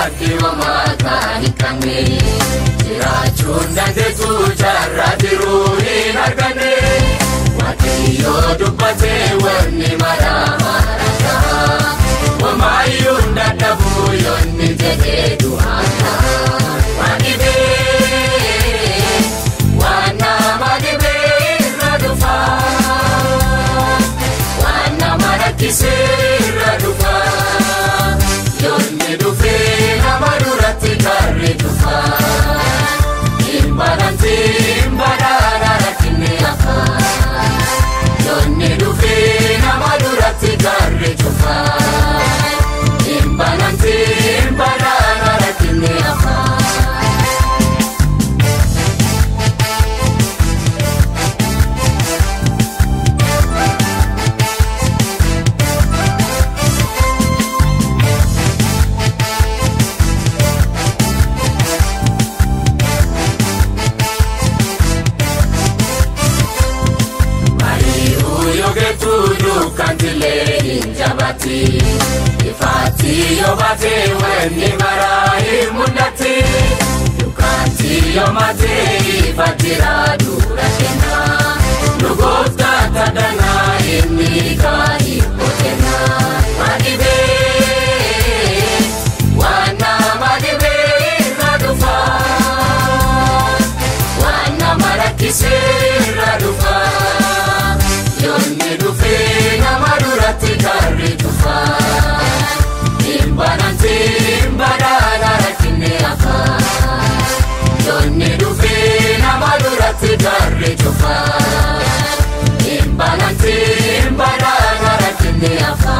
abdii homaa kan hin qabne jiraachuun dandeessu jaarraa jiruu hin arganne waaqayyoo dubbatee wanni mara mara ta'a homaayyuu hin dadhabu yoonni jedhee du'aan ta'a waan dhibee waan nama dhibee irra dhufa waan nama rakkisee irra dhufa yoonni dhufee nama duratti karri dhufa hin balanti hin badhaadha rakkinni hafa yoonni dhufee nama duratti karri dhufa hin balanti hin badhaadha rakkinni hafa. Mari'uu yoogeetu dukkantilee hin jabatti ifaatti yoo baatee wanni maraa hin mul'atti dukkanti yoo maatee ifattira dura kenna nu gooftaa tadhanaa inni kaayii boqenna waan dhibee waan nama dhibee irra dhufa waan nama rakkisee irra dhufa yoonni dhufee nama duratti karri dhufa hin bananti hin badhaadha rakkinni hafa yoonni dhufee nama duratti karri dhufa hin bananti hin badhaadha rakkinni hafa.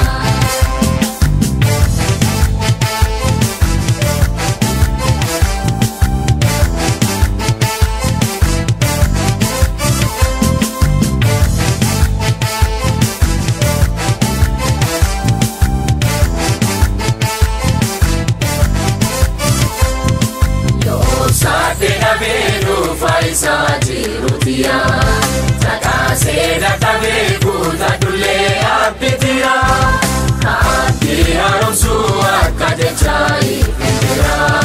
Saate dhabeenu faayisaa jiruutiya. Takaasee dadhabee kuuta dullee abbitira. Abdii haaromsuu akka jecha ifitira.